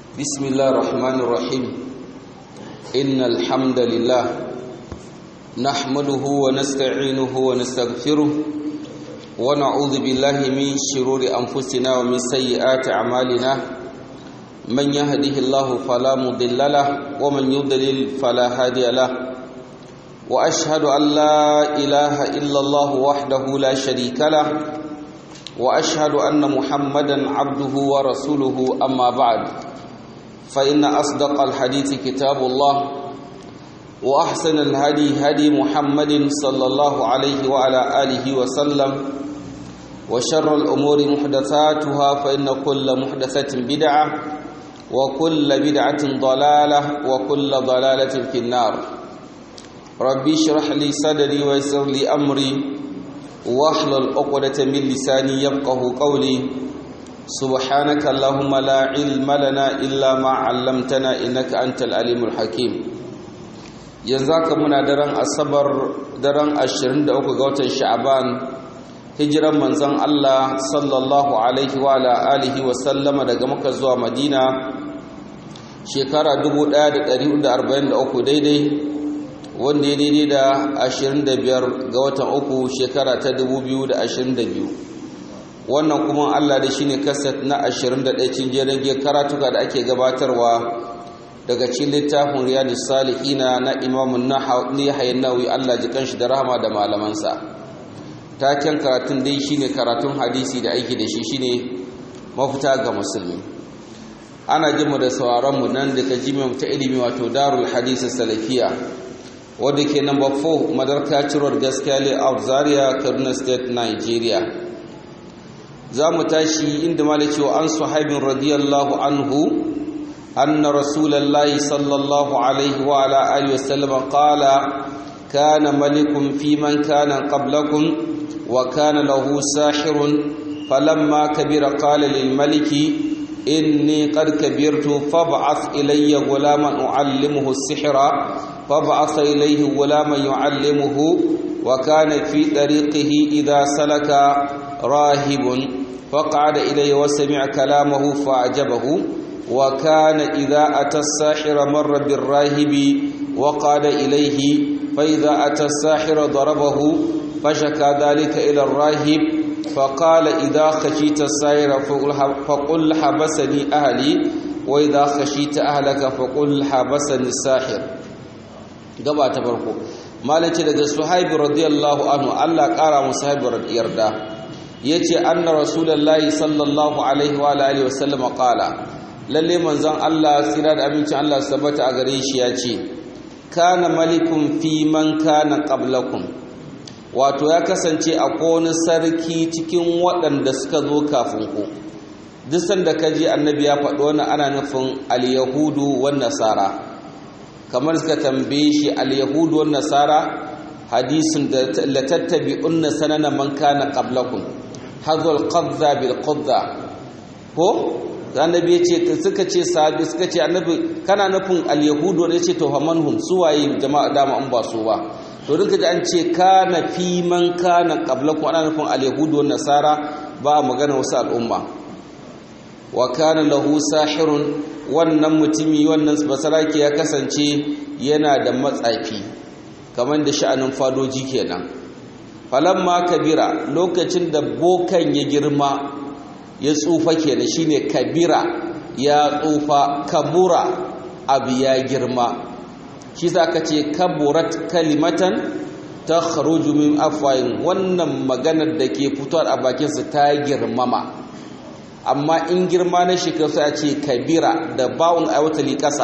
بسم الله الرحمن الرحيم إن الحمد لله نحمده ونستعينه ونستغفره ونعوذ بالله من شرور أنفسنا ومن سيئات أعمالنا من يهده الله فلا مضل له ومن يضلل فلا هادي له وأشهد أن لا إله إلا الله وحده لا شريك له وأشهد أن محمدا عبده ورسوله أما بعد فإن أصدق الحديث كتاب الله وأحسن الهدي هدي محمد صلى الله عليه وعلى آله وسلم وشر الأمور محدثاتها فإن كل محدثة بدعة وكل بدعة ضلالة وكل ضلالة في النار ربي اشرح لي صدري ويسر لي أمري واحلل عقدة من لساني يفقه قولي سبحانك اللهم لا علم لنا إلا ما علمتنا إنك أنت العليم الحكيم yanzu haka muna daren asabar daren 23 ga watan sha'aban hijiran manzon Allah sallallahu alaihi wa alihi wa sallama daga Makka zuwa Madina shekara 1443 daidai wanda ya daidai da 25 ga watan uku shekara ta 2022 wannan kuma Allah da shine kaset na 21 cin jerin karatuka da ake gabatarwa daga cikin littafin riyadus salihina na imamun nahayi nawawi Allah ji kanshi da rahama da malamansa taken karatun dai shine karatun hadisi da aiki da shi shine mafita ga musulmi ana jin mu da sauraron mu nan daga jimi'ar ta ilimi wato darul hadisi salafiya wadda ke number 4 madarka cirwar gaskiya layout zaria kaduna state nigeria za mu tashi inda malaki wa an suhaibin radiyallahu anhu أن رسول الله صلى الله عليه وعلى آله وسلم قال كان ملك في من كان قبلكم وكان له ساحر فلما كبر قال للملك إني قد كبرت فابعث إلي غلاما أعلمه السحر فابعث إليه غلاما يعلمه وكان في طريقه إذا سلك راهب فقعد إليه وسمع كلامه فأعجبه وكان إذا أتى الساحر مر بالراهب وقاد إليه فإذا أتى الساحر ضربه فشكى ذلك إلى الراهب فقال إذا خشيت الساحر فقل حبسني أهلي وإذا خشيت أهلك فقل حبسني الساحر gaba ta farko malace daga suhaibi radiyallahu anhu Allah kara mu suhaibi yarda yace anna rasulullahi sallallahu alaihi wa alihi wasallam qala lalle manzon Allah tsira da abincin Allah su tabbata a gare shi ya ce kana malikun fi man kana qablakum wato ya kasance a wani sarki cikin waɗanda suka zo kafin ku duk sanda ka ji annabi ya faɗi wani ana nufin al-yahudu wan nasara kamar suka tambaye shi al-yahudu wan nasara hadisin da la tattabi'unna sanana man kana qablakum hadhal qadza bil qadza ko annabi yace suka ce sahabi suka ce annabi kana nufin al-yahudu ne yace to hamanhum suwaye jama'a dama an ba su ba to duka da an ce kana fi man kana qablakum ana nufin al-yahudu wan nasara ba magana wasu al'umma wa kana lahu sahirun wannan mutumi wannan basarake ya kasance yana da matsafi kamar da sha'anin fadoji kenan falamma kabira lokacin da bokan ya girma ya tsufa kenan shine kabira ya tsufa kabura abu ya girma shi za ka ce kaburat kalimatan ta kharuju min afwayin wannan maganar da ke fitowa a bakinsa ta girmama amma in girma na shekaru sai a ce kabira da bawon aiwatali ƙasa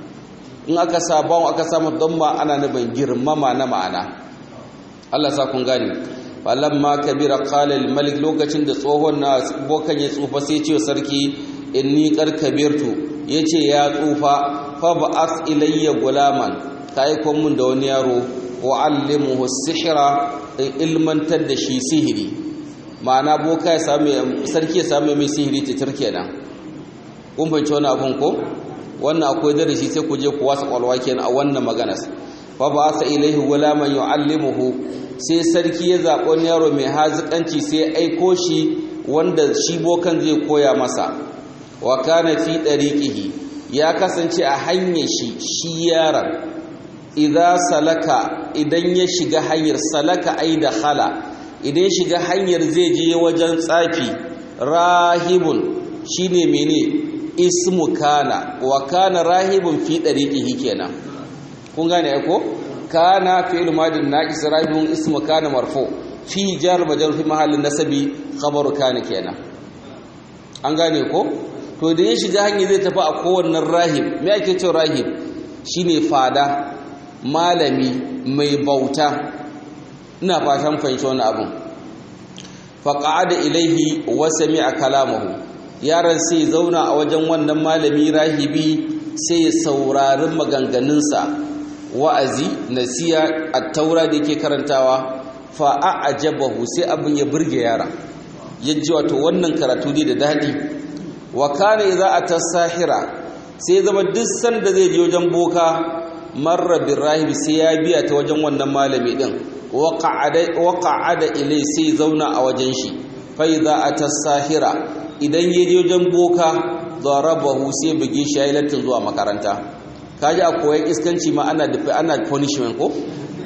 in aka sa bawon aka samu don ma ana nufin girmama na ma'ana Allah sa kun gane falamma kabira qala malik lokacin da tsohon na bokan ya tsufa sai ce sarki inni qad kabirtu yace ya tsufa fa ba'ath ilayya gulaman kai kon mun da wani yaro wa allimuhu sihra ilmantar da shi sihiri ma'ana boka ya samu sarki ya samu mai sihiri titir kenan kun fahimci wani abun ko wannan akwai darasi sai ku je ku wasa kwalwa kenan a wannan maganar fa ba'atha ilayhi gulaman yu'allimuhu sai sarki ya zaɓi wani yaro mai haziƙanci sai ya aiko shi wanda shi bokan zai koya masa wa kana fi ɗariƙihi ya kasance a hanyar shi shi yaron idza salaka idan ya shiga hanyar salaka ai da khala idan shiga hanyar zai je wajen tsafi rahibun shine mene ismu kana wa kana rahibun fi dariqihi kenan kun gane ko kana fi'il madin naqis rahibun ismu kana marfu fi jar majrur fi mahallin nasabi khabaru kana kenan an gane ko to da ya shiga hanyar zai tafi a kowannan rahib me ake cewa rahib shine fada malami mai bauta ina fatan fahimci wani abun faqa'ada ilaihi wa sami'a kalamahu yaron sai zauna a wajen wannan malami rahibi sai ya saurari maganganunsa wa'azi nasiya at-taura da yake karantawa fa a'jabahu sai abin ya burge yara yaji wato wannan karatu ne da dadi wa kana idza atasahira sai zama duk sanda zai je wajen boka marra birahib sai ya biya ta wajen wannan malami din wa qa'ada ilai sai zauna a wajen shi fa idza atasahira idan ya je wajen boka darabahu sai buge shi yayin latin zuwa makaranta kaji a koyan iskanci ma ana dafi ana punishment ko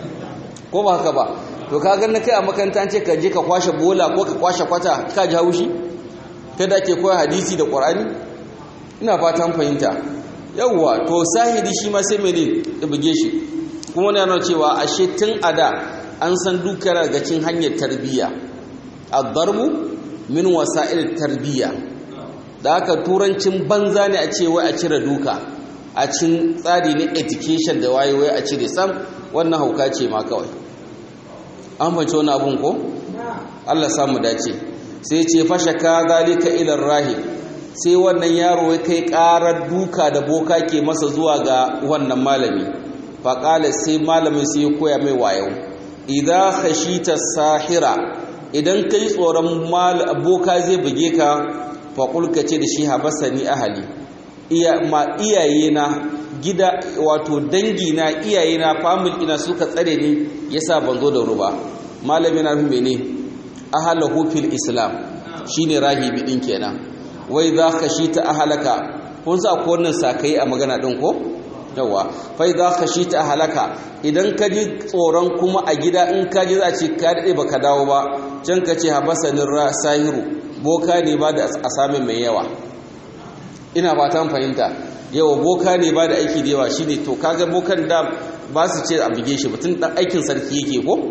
ko ba haka ba to ka ga na kai a makaranta ce ka je ka kwashe bola ko ka kwashe kwata ka ji haushi kada ke koya hadisi da qur'ani ina fatan fahimta yawwa to sahidi shi ma sai mene da buge shi kuma yana cewa ashe tun ada an san dukkan daga cikin hanyar tarbiyya ad-darbu min wasa'il tarbiyya da haka turancin banza ne a ce wai a cire duka a cikin tsari na education da waye wai a cire sam wannan hauka ce ma kawai an fahimci wani abun ko Allah samu dace sai ce fashaka zalika ila rahib sai wannan yaro ya kai karar duka da boka ke masa zuwa ga wannan malami faƙala sai malamin sai ya koya mai wayo idan khashita sahira idan kai tsoron boka zai buge ka faƙul ka ce da shi habasani ahali iya ma iyayena gida wato dangi na iyayena family ina suka tsare ni yasa ban zo da ruba malami na rume ne ahalahu fil islam shine rahibi din kenan wai za ka shi ta ahalaka kun sa ko wannan sakai a magana din ko yawa fai za ka shi ta ahalaka idan ka ji tsoron kuma a gida in ka ji za a ce ka daɗe ba ka dawo ba can ka ce habasanin sahiru boka ne ba da asamin mai yawa ina fatan fahimta yawa boka ne ba da aiki da yawa shi ne to kaga bokan da ba su ce a buge shi mutum ɗan aikin sarki yake ko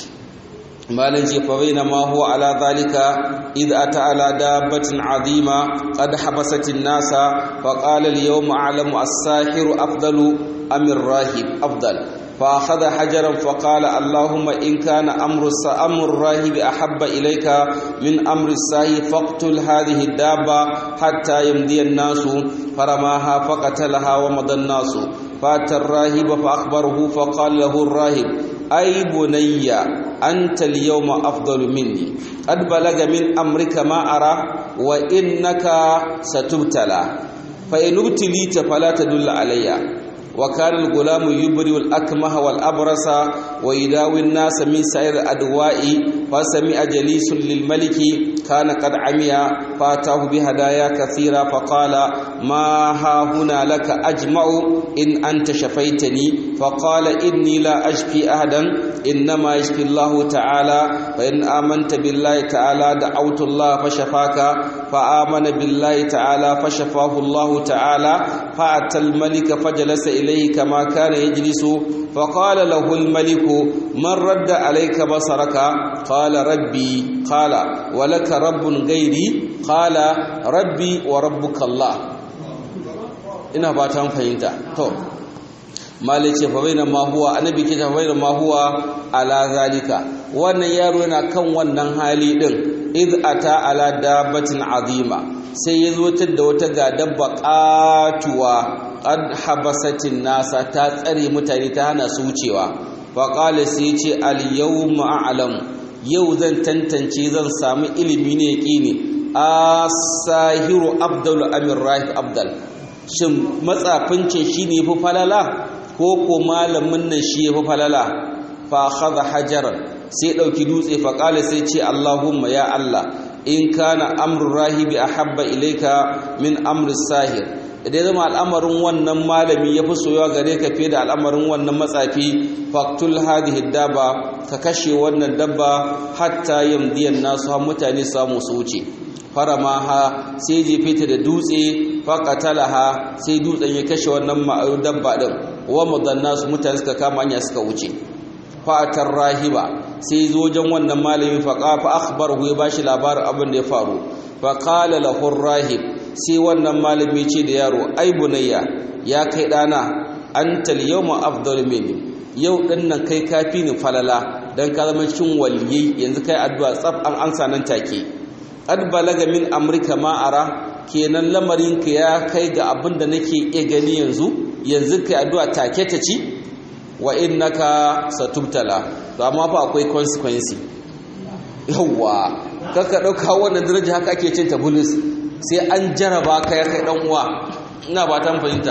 malin ce fa bayna ma huwa ala zalika id ata ala dabbatin azima qad habasat an-nasa fa qala al-yawma a'lamu as-sahiru afdalu am ar-rahib afdal fa akhadha hajaran fa qala allahumma in kana amru sa'amur rahib ahabba ilayka min amri as-sahih faqtul hadhihi ad-dabba hatta yamdi an-nasu faramaha faqatalaha wa madan nasu فات الراهب فأخبره فقال له الراهب أي بني أنت اليوم أفضل مني قد بلغ من أمرك ما أرى وإنك ستبتلى فإن ابتليت فلا تدل علي وكان الغلام يبرئ الأكمه والأبرص ويداوي الناس من سائر الأدواء فسمع جليس للملك كان قد عمي فاتاه بهدايا كثيرة فقال ما ها هنا لك أجمع إن أنت شفيتني فقال إني لا أشفي أحدا إنما يشفي الله تعالى فإن آمنت بالله تعالى دعوت الله فشفاك فآمن بالله تعالى فشفاه الله تعالى فأتى الملك فجلس إليه كما كان يجلس فقال له الملك من رد عليك بصرك قال ربي قال ولك رب غيري قال ربي وربك الله ina ba ta fahimta to malai ce fa baina ma huwa annabi ke ta baina ma huwa ala zalika wannan yaro yana kan wannan hali din id ata ala dabbatin azima sai ya zo da wata ga dabba katuwa qad habasatin nasa ta tsare mutane ta hana su wucewa fa qala sai ce al yawma a'lam yau zan tantance zan samu ilimi ne yaqini asahiru abdul amir rahib abdal shin matsafincin shine fi falala ko ko malamin nan shi ya fi falala fa akhadha hajaran sai dauki dutse fa qala sai ce allahumma ya allah in kana amru rahibi ahabba ilayka min amri sahir idan zama al'amarin wannan malami ya fi soyawa gare ka fiye da al'amarin wannan matsafi faktul hadhihi dabba ka kashe wannan dabba hatta yamdiyan nasu har mutane samu su wuce faramaha sai jefe ta da dutse faqatalaha sai dutsen ya kashe wannan dabba din wa madanna su mutane suka kama hanya suka wuce fatar rahiba sai zo wajen wannan malami faqa fa akhbarahu ya bashi labarin abin da ya faru fa qala lahu rahib sai wannan malami ce da yaro ai bunayya ya kai dana antal yawma afdal minni yau din nan kai kafi ni falala dan ka zama cikin waliyai yanzu kai addu'a tsaf an ansa nan take ad balaga min amrika ma ara kenan lamarin ka ya kai ga abin da nake iya gani yanzu yanzu kai addu'a take ta ci wa innaka satubtala to amma fa akwai consequence yawa kaka dauka wannan daraja haka ake cin ta bulus sai an jaraba ka ya kai dan uwa ina ba ta fahimta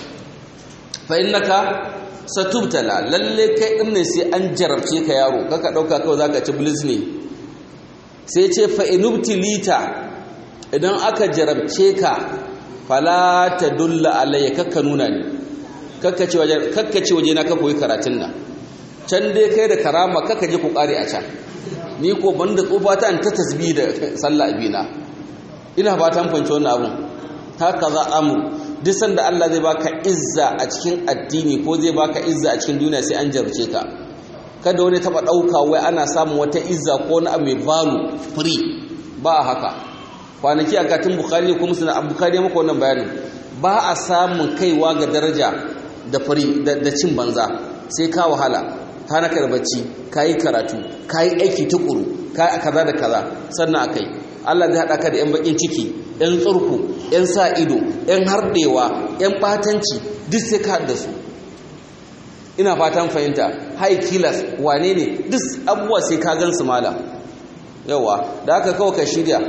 fa innaka satubtala lalle kai din ne sai an jarabce ka yaro kaka dauka kawai zaka ci bulus ne sai ce fa inubtilita idan aka jarabce ka fala tadulla alayya kaka nuna ni kaka ce waje kaka ce waje na ka koyi karatun nan can dai kai da karama kaka je ku kare a can ni ko banda tsofa ta ta tasbih da sallah abina ina ba ta fanci wannan abun haka za amu duk sanda Allah zai baka izza a cikin addini ko zai baka izza a cikin duniya sai an jarce ka kada wani taba dauka wai ana samun wata izza ko wani abu mai balu free ba haka kwanaki a katin bukhari ko musulun abu bukhari maka wannan bayanin ba a samun kaiwa ga daraja da free da cin banza sai ka wahala ka na bacci ka yi karatu ka yi aiki tukuru ka yi kaza da kaza sannan a kai Allah zai haɗa ka da 'yan bakin ciki 'yan tsurku 'yan sa ido 'yan harɗewa 'yan ɓatanci duk sai ka da su ina fatan fahimta high killers wane ne duk abubuwa sai ka gan su malam yawa da aka kawo ka shirya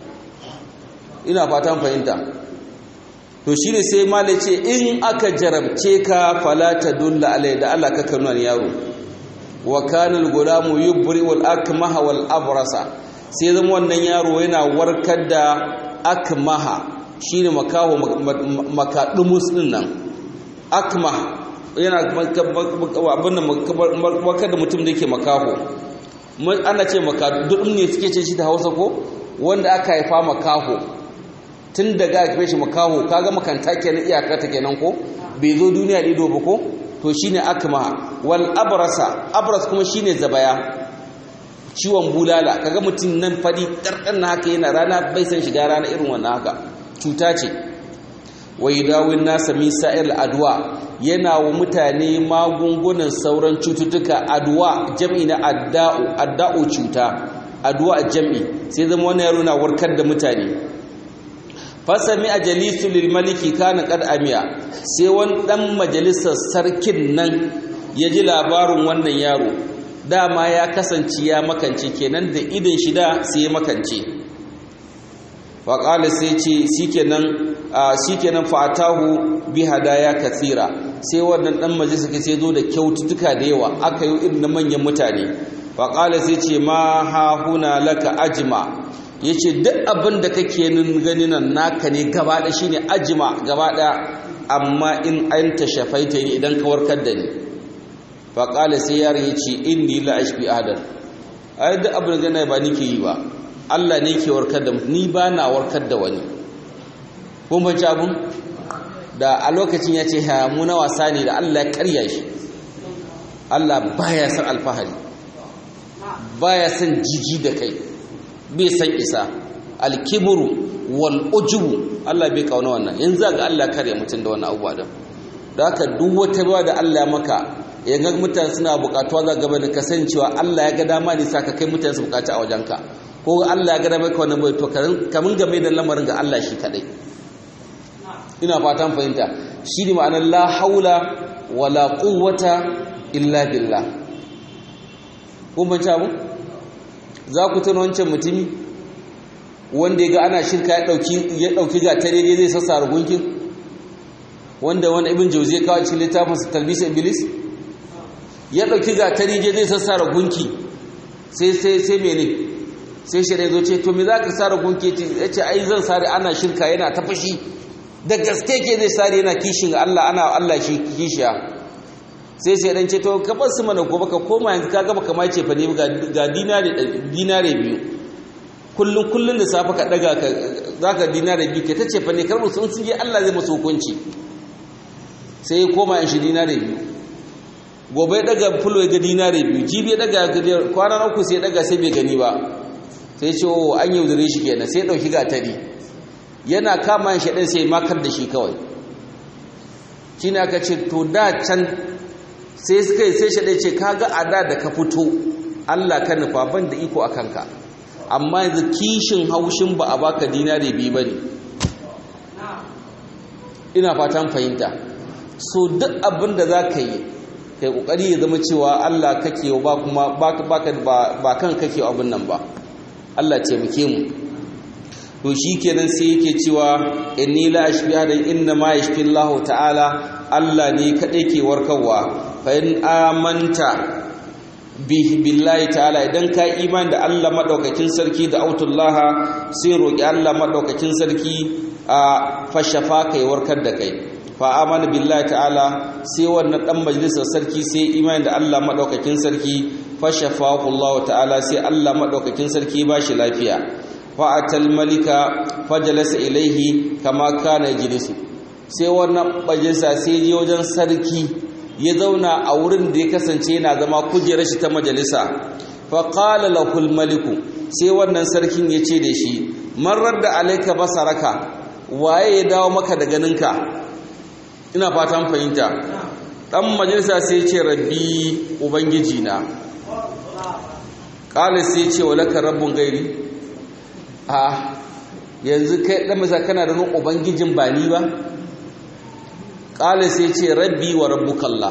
ina fatan fahimta to shi ne sai mala ce in aka jarabce ka falata dulla alai da Allah ka kanu yaro wa kanal gulamu yubri wal akmaha wal abrasa sai zama wannan yaro yana warkar da akmaha shine makaho makadumus din nan akmaha yana abin da warkar da mutum da yake makaho ana ce makadudum ne suke ce shi da Hausa ko wanda aka haifa makaho tun daga aka shi makaho kaga makanta kenan iyaka ta kenan ko bai zo duniya da ido ba ko to shine akma wal abrasa abras kuma shine zabaya ciwon bulala kaga mutum nan fadi karkan na haka yana rana bai san shiga rana irin wannan haka cuta ce wa yadawin nasa min sa'ir adwa yana wa mutane magungunan sauran cututtuka adwa jam'i na adda'u adda'u cuta adwa jam'i sai zama wannan yaro na warkar da mutane fasami a jalisu lilmaliki kana kad amiya sai wani dan majalisar sarkin nan ya ji labarin wannan yaro dama ya kasance ya makance kenan da idin shida sai ya makance faƙali sai ce shikenan shikenan fa'atahu bi hadaya kathira sai wannan dan majalisa sai zo da kyaututtuka da yawa aka yi irin na manyan mutane faƙali sai ce ma ha huna laka ajma ya ce duk abin da kake gani nan naka ne gaba da shi ne ajima gaba ɗaya amma in an ta shafaita ne idan ka warkar da ni faƙala sai yaron ya ce in ni la ashbi adal ai duk abin da gana ba ni ke yi ba Allah ne ke warkar da ni ba na warkar da wani kun banci abun da a lokacin ya ce mu na wasa ne da Allah ya karya shi Allah baya san alfahari baya san jiji da kai bai san isa alkibru wal ujubu Allah bai kauna wannan yanzu ga Allah kare mutum da wannan abubuwa da da haka duk wata ruwa da Allah maka ya ga mutane suna bukatuwa za gaba da kasancewa Allah ya ga dama ne saka kai mutane su bukaci a wajenka ko Allah ya ga dama ka wannan bai to kamun game da lamarin ga Allah shi kadai ina fatan fahimta shi ne ma'anar la haula wala quwwata illa billah kun ban abu za ku tuna wancan mutumi wanda ya ga ana shirka ya ɗauki gatare ne zai sassa gunkin wanda wani ibin jauzi ya kawo cikin littafinsa talbisa iblis ya ɗauki gatare ne zai sassa gunki sai sai sai mene sai shi zo ce to me za ka sare gunke ce ya ce ai zan sare ana shirka yana ta fashi da gaske ke zai sare yana kishin Allah ana Allah shi kishiya sai sai dan ce to ka bar su mana gobe ka koma yanzu ka gaba kamar ce fa ne ga dinare dinare biyu kullun kullun da safa ka daga ka zaka dinare biyu ke ta ce fa ne karbu sun sun je Allah zai musu hukunci sai ya koma in shi dinare biyu gobe ya daga fulo ya ga dinare biyu jibi ya daga kwana uku sai ya daga sai bai gani ba sai ce o an yaudare shi kenan sai dauki gatari yana kama shi ɗin sai makar da shi kawai shi ne aka ce to da can sai suka yi sai shaɗe ce kaga a da da ka fito allah ka nufa ban da iko a kanka amma yanzu kishin haushin ba a baka dinari biyu ba ne ina fatan fahimta so duk abin da za ka yi kai kokari ya zama cewa allah kake ba kuma ba kan kake abin nan ba allah ce muke mu to shi kenan sai yake cewa inni la ashbiha da inna ma yashfi Allah ta'ala Allah ne kadai ke warkarwa fa in amanta bihi billahi ta'ala idan ka iman da Allah madaukakin sarki da autullaha sai roki Allah madaukakin sarki a fashafa kai warkar da kai fa amana billahi ta'ala sai wannan dan majalisar sarki sai iman da Allah madaukakin sarki fashafa Allah ta'ala sai Allah madaukakin sarki ba shi lafiya fa'atal malika fajalasa ilaihi kama kana jilisu sai wannan majalisa sai je wajen sarki ya zauna a wurin da ya kasance yana zama kujerar shi ta majalisa fa qala lahul maliku sai wannan sarkin ya ce da shi man radda alayka basaraka waye ya dawo maka da ganinka ina fatan fahimta dan majalisa sai ya ce rabbi ubangiji na qala sai ya ce walaka rabbun gairi a yanzu kai dan masa kana da nan ubangijin ba ni ba qala sai ce rabbi wa rabbukallah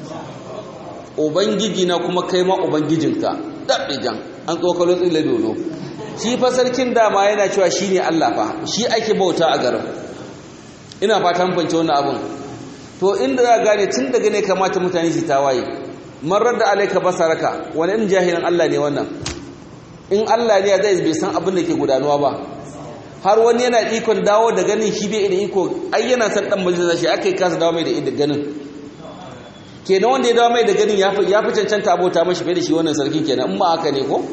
ubangiji na kuma kai ma ubangijinka dabbijan an tsokalo tsile dodo shi fa sarkin dama yana cewa shine Allah fa shi ake bauta a garin ina fatan fance wannan abun to inda za gane tun daga ne kamata mutane su tawaye marar da alaika basaraka wani in jahilin Allah ne wannan in Allah ne zai bai san abin da ke gudanuwa ba har wani yana ikon dawo da ganin shi bai da iko ai yana san dan majalisa shi akai kasa dawo mai da ganin kenan wanda ya dawo mai da ganin ya fi cancanta abota mashi bai da shi wannan sarki kenan in ma haka ne ko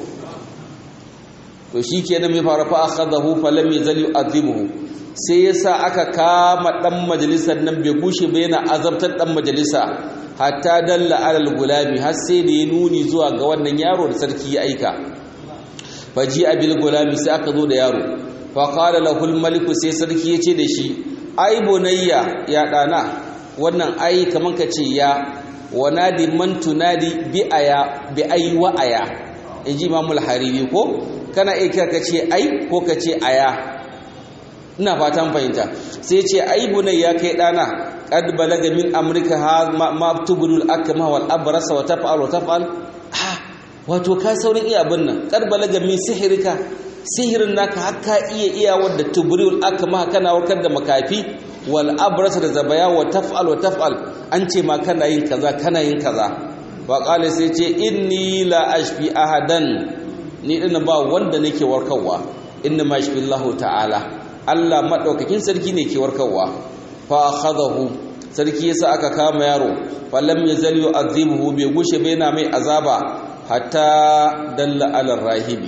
to shi kenan mai fara fa akhadahu falam yazal yu'adhibuhu sai yasa aka kama dan majalisar nan bai gushe ba yana azabtar dan majalisa hatta dalla alal gulami har sai da ya nuni zuwa ga wannan yaro da sarki ya aika faji abil gulami sai aka zo da yaro fa qala lahu al malik sai sarki ya ce da shi ai bunayya ya dana wannan ai kaman ka ce ya wanadi man tunadi bi aya bi ai wa aya inji imamul hariri ko kana iya ka ce ai ko ka ce aya ina fatan fahimta sai ce ai bunayya kai dana qad balaga min amrika ha ma tubulul akma wal abrasa wa taf'al wa taf'al wato ka saurin iya abin nan qad balaga min sihirka sihirin naka hakka iya iya wadda tubulul akma kana warkar da makafi wal abrasa da zabaya wa taf'al wa taf'al an ce ma kana yin kaza kana yin kaza wa qala sai ce inni la ashfi ahadan ni din ba wanda nake warkarwa inna ma yashfi Allah ta'ala Allah madaukakin sarki ne ke warkarwa fa akhadahu sarki yasa aka kama yaro falam yazal yu'adhibuhu bai gushe bai na mai azaba hatta dalla ala rahibi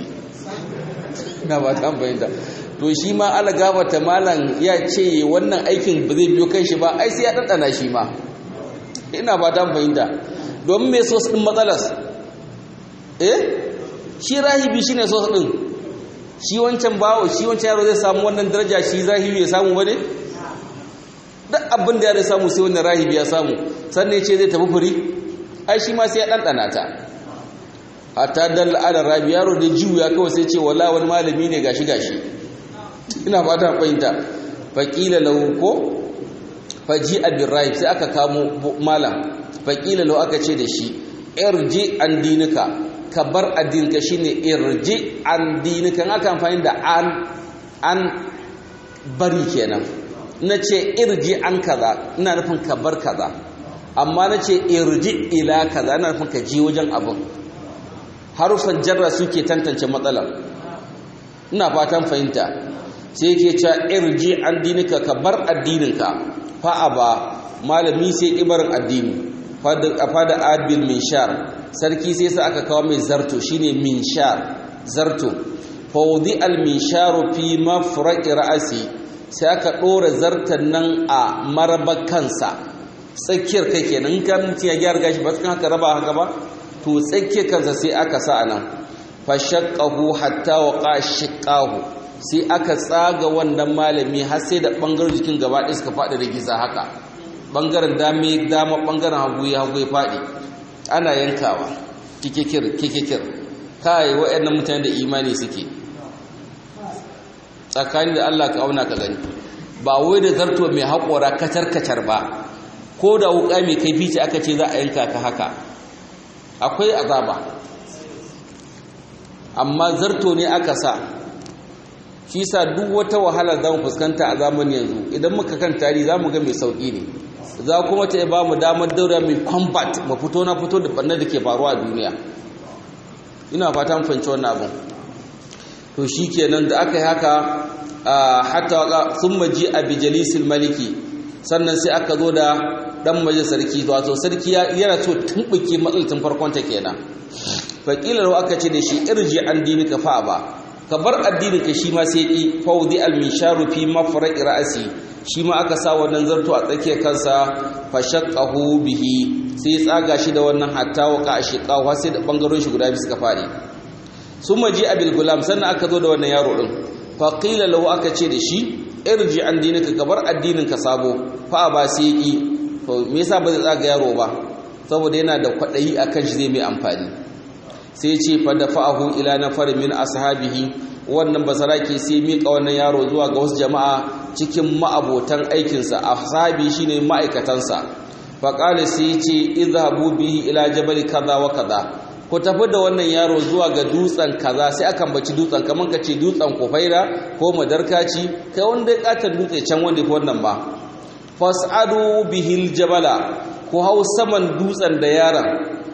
na ba ta bayyana to shi ma ala gabata malam ya ce wannan aikin ba zai biyo kanshi ba ai sai ya dandana shi ma ina ba ta bayyana domin me so din matsalas eh shi rahibi shine so din shi wancan bawo shi wancan yaro zai samu wannan daraja shi rahibi ya samu bane duk abin da ya samu sai wannan rahibi ya samu sannan ce zai tafi furi ai shi ma sai ya dandana ta hatta dal ala rabi yaro da juya kawai sai ce wala wani malami ne gashi gashi ina fata fahimta faqila lahu ko faji abin rahib sai aka kamo malam faqila lahu aka ce da shi irji an dinika ka bar addininka shine irji an dinika aka amfani da an an bari kenan na ce irji an kaza ina nufin ka bar kaza amma na ce irji ila kaza ina nufin ka ji wajen abin harufan jarra suke tantance matsalar ina fatan fahimta sai yake cewa irji an dinika ka bar addininka fa ba malami sai ibarin addini fada abil minshar sarki sai sa aka kawo mai zarto shine minshar zarto fawdi al minsharu fi mafraqi ra'si sai aka dora zartan nan a marabar kansa tsakiyar kai kenan kan mutum ya gyara gashi ba cikin haka raba haka ba to tsakiyar kansa sai aka sa anan fashaqqahu hatta waqa shiqqahu sai aka tsaga wannan malami har sai da bangaren jikin gaba ɗaya suka faɗi da giza haka bangaren dame dama bangaren hagu ya hagu ya faɗi ana yankawa kikikir kikikir kai waɗannan mutane da imani suke tsakani da Allah ka auna ka gani ba wai da zarto mai haƙora kacar kacar ba ko da wuƙa mai kaifi ce aka ce za a yanka ka haka akwai azaba amma zarto ne aka sa shi sa duk wata wahala za mu fuskanta a zamanin yanzu idan muka kan tari za mu ga mai sauƙi ne za kuma ta ba mu damar daura mai combat ma fito na fito da ɓannar da ke faruwa a duniya ina fata fahimci wannan abin to shi kenan da aka yi haka hatta sun maji a bijalisil maliki sannan sai aka zo da ɗan maje sarki wato sarki yana so tumɓuke matsalatin farkonta kenan faƙilar aka ce da shi irji an dini ka fa ba ka bar addinin ka shi ma sai ki fawdi al-minsharu fi mafraqi ra'si shi ma aka sa wannan zarto a tsakiyar kansa fashaqqahu bihi sai tsaga shi da wannan hatta waka ashiqahu sai da bangaren shi guda biyu suka fare summa ji abil gulam sannan aka zo da wannan yaro din fa qila lahu aka ce da shi irji an dinika ka bar addinin ka sabo fa ba sai ki to me yasa ba zai tsaga yaro ba saboda yana da kwadayi akan shi zai mai amfani sai ce fadafa'ahu ila nafar min ashabihi wannan basarake sai mika wannan yaro zuwa ga wasu jama'a cikin ma'abotan aikinsa ashabi shine ma'aikatansa faqala sai ce idhabu bihi ila jabal kaza wa kaza ku tafi da wannan yaro zuwa ga dutsen kaza sai akan baci dutsen kaman kace dutsen kufaira ko madarkaci kai wanda ya katar dutse can wanda ya wannan ba fas'adu bihil jabala ku hau saman dutsen da yaron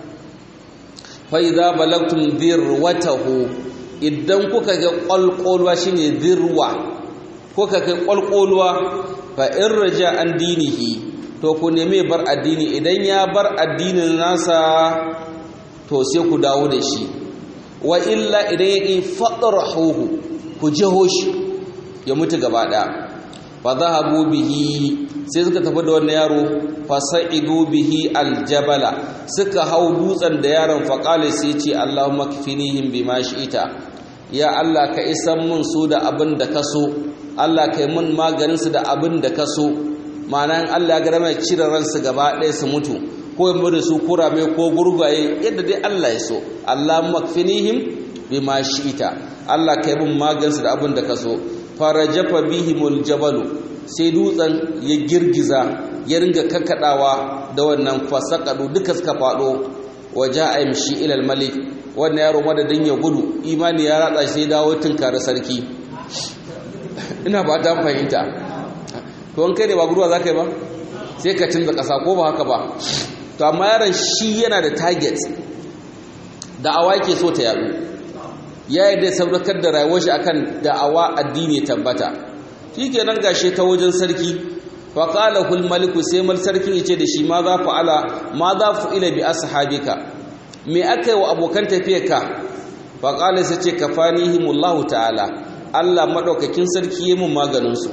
fa'iza balagtum zirwatahu idan kuka ga ƙwalƙolwa shi ne zirwa kuka kai ƙwalƙolwa fa in raja an dinihi to ku neme bar addini idan ya bar addinin nasa to sai ku dawo da shi wa illa idan ya ƙi faɗarahuhu ku jeho shi ya mutu gaba ɗaya fa zahabu bihi sai suka tafi da wannan yaro fasa'idu bihi aljabala suka hau dutsen da yaron faƙali sai ce Allahumma kfinihim bima shi'ita ya Allah ka isan mun su da abin da ka so Allah kai mun maganin su da abin da ka so ma'ana in Allah ya ga mai cire ransu gaba ɗaya su mutu ko ya da su kurame ko gurgaye yadda dai Allah ya so Allahumma kfinihim bima shi'ita Allah kai mun maganin su da abin da ka so farajafa bihimul jabalu sai dutsen ya girgiza ya ringa kakkaɗawa da wannan fasakadu duka suka faɗo waje a yamshi ilal malik wannan yaro madadin ya gudu imani ya ratsa sai dawo tunkara sarki ina ba ta fahimta to an kai ne ba guduwa za ka yi ba sai ka canza ƙasa ko ba haka ba to amma yaron shi yana da target da'awa yake so ta yadu ya yi da saukar da rayuwar shi akan da'awa addini tabbata shi kenan gashe ta wajen sarki faƙala maliku sai mal sarkin ya ce da shi ma za fa'ala ma za fu'ila bi ashabika me aka yi wa abokan tafiyarka faƙala sai ce kafanihimullahu ta'ala Allah maɗaukakin sarki ya mun maganinsu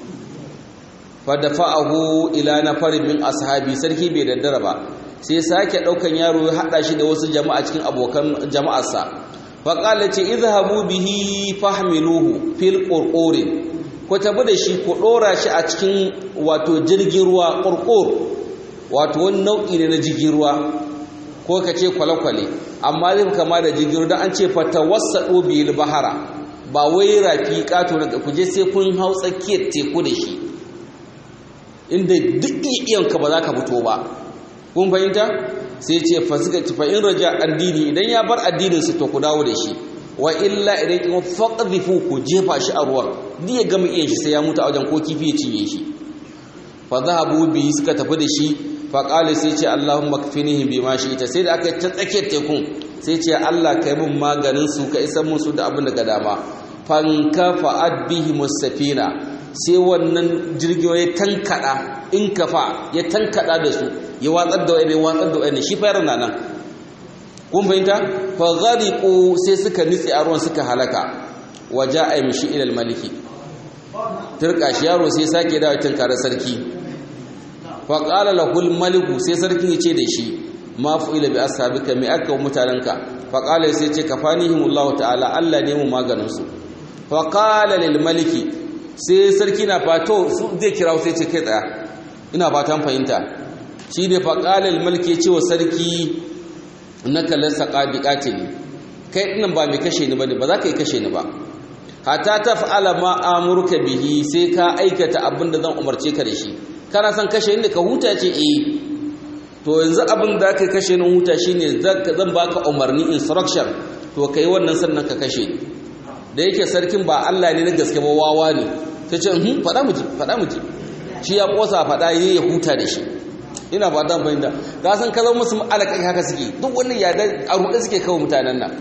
fadafa'ahu ila nafarin min ashabi sarki bai daddara ba sai sake ɗaukan yaro ya haɗa shi da wasu jama'a cikin abokan jama'arsa faƙala ce izhabu bihi fahmiluhu fil qurqurin ku tabi da shi ku ɗora shi a cikin wato jirgin ruwa ƙurƙur wato wani nau'i ne na jirgin ruwa ko ka ce kwale-kwale amma zai kama da jirgin ruwa don an ce fata wasa ɗobiyar bahara ba wai rafi ƙato na ku je sai kun hau tsakiyar teku da shi inda duk iyanka ba za ka fito ba kun fahimta sai ce fasika ci fa'in raja addini idan ya bar addininsu to ku dawo da shi wa illa idan kuma faqdhifu ku jefa shi a ruwan ni ya gama iya shi sai ya mutu a wajen ko kifi ya cinye shi fa zahabu bi suka tafi da shi fa qala sai ce Allahumma kfinihim bima ita sai da aka ta tsakiyar tekun sai ce Allah kai mun maganin su ka isan musu da abin da ga dama fankafa'at bihi musafina sai wannan jirgin ya tankada in kafa ya tankada da su ya watsar da wani watsar da wani shi fayar na nan kun fahimta fa ghariqu sai suka nitsi a ruwan suka halaka waja ay mishi ila maliki turka shi yaro sai sake dawo tunkara sarki fa qala lahu maliku sai sarkin ya ce da shi ma fu'ila bi ashabika me aka wa mutananka fa qala sai ce kafanihimullahu ta'ala Allah ne mu maganin su fa qala lil maliki sai sarki na fato zai kira sai ce kai tsaya ina fatan fahimta shi ne fa qala lil maliki ya ce wa sarki innaka lasa qadiqatili kai dinnan ba mai kashe ni bane ba za ka yi kashe ni ba hatta taf'ala ma amurka bihi sai ka aikata abin da zan umarce ka da shi kana son kashe ni ka huta ce eh to yanzu abin da ka kashe ni huta shine zan baka umarni instruction to kai wannan sannan ka kashe da yake sarkin ba Allah ne na gaske ba wawa ne ta ce hmm fada miji fada miji shi ya kosa fada yayi ya huta da shi ina ba dan fahimta ka san ka zama musu alaƙai haka suke duk wannan ya a ruɗe suke kawo mutanen nan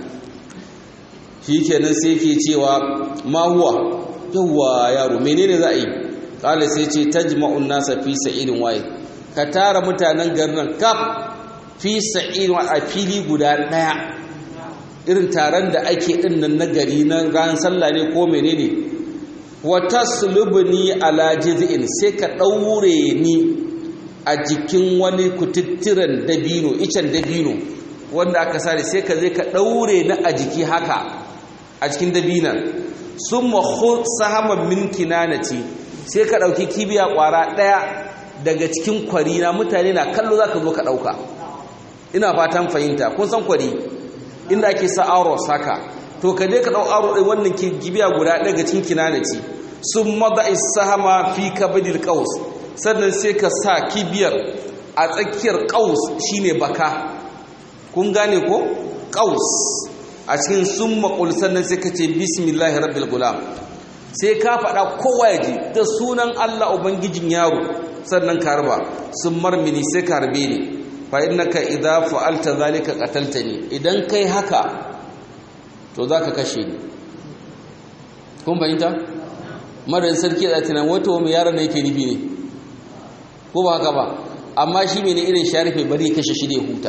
shikenan sai yake cewa ma huwa yawwa yaro menene za a yi kala sai ce tajma'un nasa fi sa'idin waye ka tara mutanen garin nan kaf fi sa'idin a fili guda daya irin taron da ake din nan na gari na ran sallah ne ko menene wa taslubni ala jiz'in sai ka daure ni a jikin wani kututturen dabino icen dabino wanda aka sare sai ka zai ka daure ni a jiki haka a cikin dabinan sun mahu sahaman min kinanati sai ka ɗauki kibiya ƙwara ɗaya daga cikin kwari na mutane na kallo za ka zo ka ɗauka ina fatan fahimta kun san kwari inda ake sa aro saka to ka je ka ɗau aro ɗai wannan kibiya guda ɗaya daga cikin kinanati sun maza sahama fi kabadil ƙaus sannan sai ka sa kibiyar a tsakiyar ƙaus shine baka kun gane ko ƙaus a cikin sun makul sannan sai ka ce bismillahi rabbil gulam sai ka faɗa kowa ya ji da sunan Allah ubangijin yaro sannan ka harba sun marmini sai ka harbe ni fa innaka idza fa'alta zalika qataltani idan kai haka to zaka kashe ni kun fahimta madan sarki da tunan wato mai yaron ne yake nufi ne ko ba haka ba amma shi ne irin sharife bari kashe shi da huta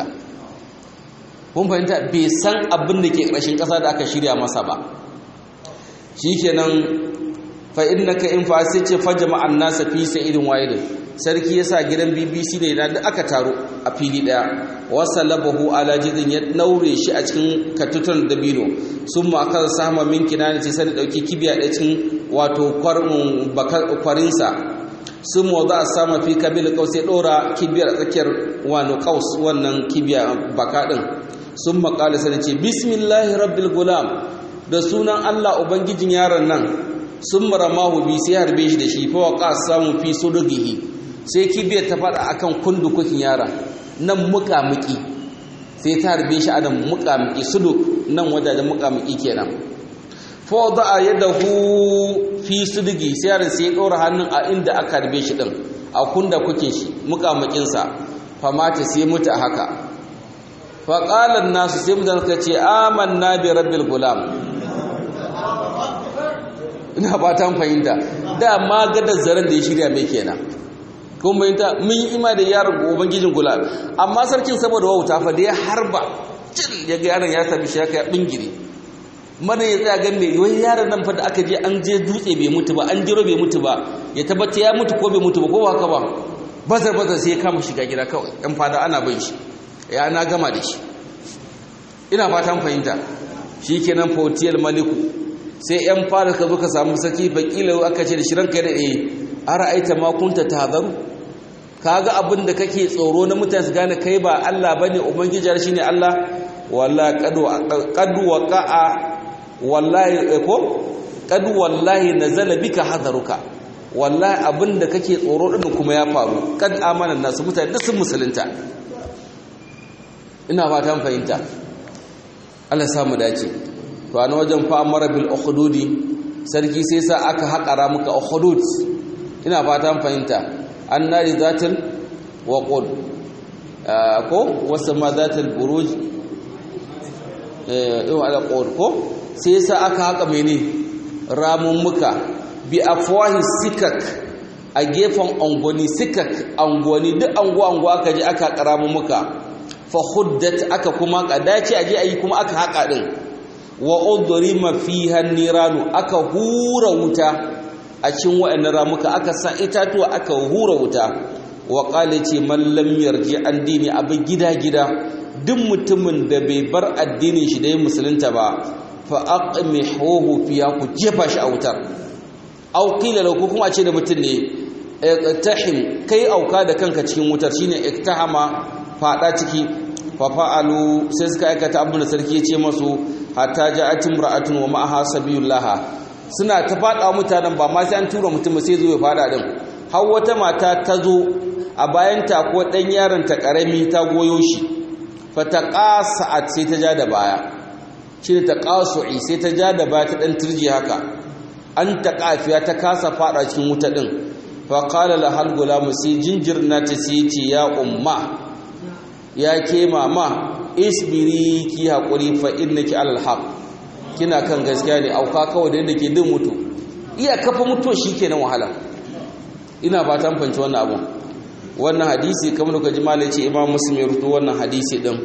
kun fahimta bai san abin da ke ƙarshen ƙasa da aka shirya masa ba shi kenan fa innaka in fa sai ce fa jama'an nasa fi sa'idin wahidin sarki yasa gidan BBC ne da aka taro a fili daya wasallabahu ala jidin ya naure shi a cikin katutan dabino summa aka sama min kinana ce sai dauki kibiya da cikin wato kwarin kwarinsa sun za a sama fi kabil kaus ya dora kibiyar tsakiyar wani kaus wannan kibiya baka din sun makala sai ce bismillahi rabbil gulam da sunan Allah ubangijin yaron nan sun maramahu bi sai harbe shi da shi fa waqa samu fi sudugihi sai kibiyar ta fada akan kundukukin yaron nan muƙamuƙi sai ta harbe shi a nan muƙamuƙi suduk nan wajajen muƙamuƙi kenan fa wada'a yadahu fi sudugi sai yaron sai ya ɗora hannun a inda aka harbe shi din a kunda kukin shi muƙamuƙinsa fa mata sai mutu a haka fa qala nasu sai mutane suka ce amanna bi rabbil gulam ina ba ta fahimta da ma gadar zaren da ya shirya mai kenan kun fahimta mun yi ima da yaron ubangijin gula amma sarkin saboda wauta fa da ya harba cin ya ga yaron ya tafi shi ya bingire mana ya tsaya gan mai wai yaron nan fa da aka je an je dutse bai mutu ba an jiro bai mutu ba ya tabbata ya mutu ko bai mutu ba ko ba haka ba bazar bazar sai ya kama shiga gida kawai yan fada ana bin shi ya na gama da shi ina fatan fahimta shikenan fautiyal maliku sai yan fara ka zo ka samu saki fakila aka ce da shi ranka da eh ara aita ma kunta tahzaru kaga abin da kake tsoro na mutane su gane kai ba Allah bane ubangiji shine Allah wallahi qad qad waqa'a wallahi ko qad wallahi nazala bika hadaruka wallahi abin da kake tsoro din kuma ya faru kad amana nasu mutane duk sun musulunta ina fatan fahimta Allah samu dace to a wajen fa'amara bil ukhdudi sarki sai sa aka haƙara muka ukhdud ina fatan fahimta annari zatul waqud ko wasu ma zatul buruj eh yau ala qud ko sai sa aka haƙa mene ramummuka bi afwahi sikak a gefen angoni sikak angoni duk anguwa anguwa aka je aka karamu muka fa huddat aka kuma kadace aje ayi kuma aka haka din wa udrima fiha niranu aka hura wuta a cikin wa'annan ramuka aka sa itatuwa aka hura wuta wa qala ce man lam yarji an dini abu gida gida duk mutumin da bai bar addinin shi da yin musulunta ba fa aqmihuhu fiya ku jefa shi a wutar aw qila lahu kuma a ce da mutum ne iktahim kai auka da kanka cikin wutar shine iktahama fada ciki fa fa'alu sai suka aikata abin da sarki ya ce masu hatta ja'at imra'atun wa ma'aha sabiyullah suna ta fada mutanen ba ma sai an tura mutum sai zo ya fada din har wata mata ta zo a bayan ta ko dan yaron ta karami ta goyo shi fa taqasat sai ta ja da baya shine taqasu'i sai ta ja da baya ta dan turji haka an ta kafiya ta kasa fada cikin wuta din faƙala lahal gulamu sai jinjir na ta sai ce ya umma ya ke mama isbiri ki haƙuri fa innaki alal haq kina kan gaskiya ne auka kawai da yadda ke din mutu iya kafa mutuwa shi ke nan wahala ina fatan fanci wannan abu wannan hadisi kamar da kaji malai ce imam muslim ya rutu wannan hadisi din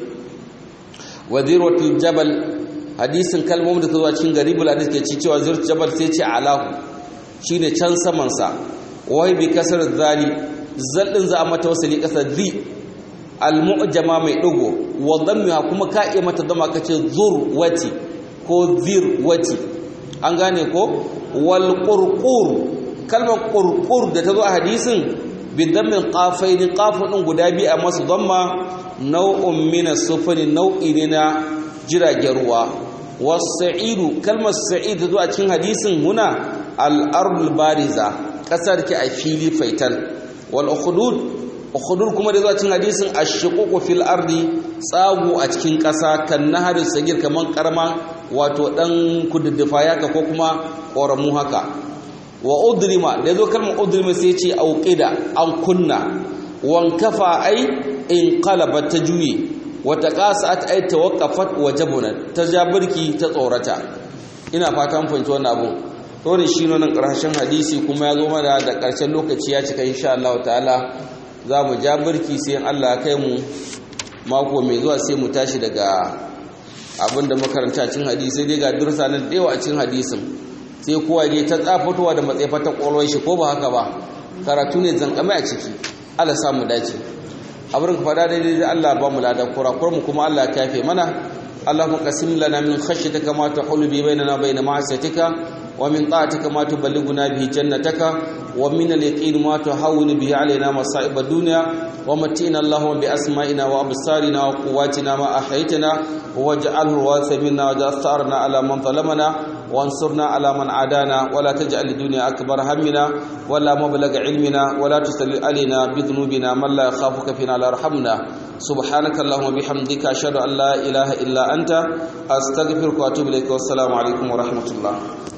waziratul jabal hadisin kalmomin da ta zuwa cikin garibul hadis ke ci cewa zirtul jabal sai ce alahu shine can saman sa wai bi kasar zali zallin za a mata wasali kasar zi almu'jama mai digo wa dhammiha kuma ka iya mata dama kace zur wati ko zir wati an gane ko wal qurqur kalmar qurqur da ta zo a hadisin bi dhammin qafain qafun din guda biyu a masu dhamma nau'un min as-sufri nau'i ne na jiragen ruwa was-sa'idu kalmar sa'id ta zo a cikin hadisin huna al-ardul bariza kasar ki a fili faital wal ukhdud ukhdud kuma da zuwa cikin hadisin ashququ fil ardi tsagu a cikin kasa kan naharin sagir kaman karma wato dan kududdufa yaka ko kuma koramu haka wa udrima da zo kalmar udrima sai ce auqida an kunna wan kafa ai in qalabat ta juye wa taqasat ai tawaqqafat wa jabunat ta jabirki ta tsorata ina fatan fahimci wannan abun to da shi nan ƙarshen hadisi kuma ya zo mana da ƙarshen lokaci ya cika insha Allah ta'ala za mu ja birki sai Allah kai mu mako mai zuwa sai mu tashi daga abin da makaranta cin hadisi dai ga dursa nan da yawa a cin hadisin sai kowa ne ta tsafatowa da matsayi fata ƙwaron shi ko ba haka ba karatu ne zankame a ciki Allah sa mu dace abin ka fada daidai da Allah ba mu lada kurakurar mu kuma Allah ya kafe mana اللهم قسم لنا من خشيتك ما تحول به بيننا وبين معصيتك ومن طاعتك ما تبلغنا به جنتك ومن اليقين ما تهون به علينا مصائب الدنيا ومتئنا اللهم بأسمائنا وأبصارنا وقواتنا ما أحيتنا واجعله الوارث منا واجعل ثأرنا على من ظلمنا وانصرنا على من عادانا ولا تجعل الدنيا أكبر همنا ولا مبلغ علمنا ولا تسلل علينا بذنوبنا من لا يخافك فينا لا يرحمنا سبحانك اللهم وبحمدك أشهد أن لا إله إلا أنت أستغفرك وأتوب إليك والسلام عليكم ورحمة الله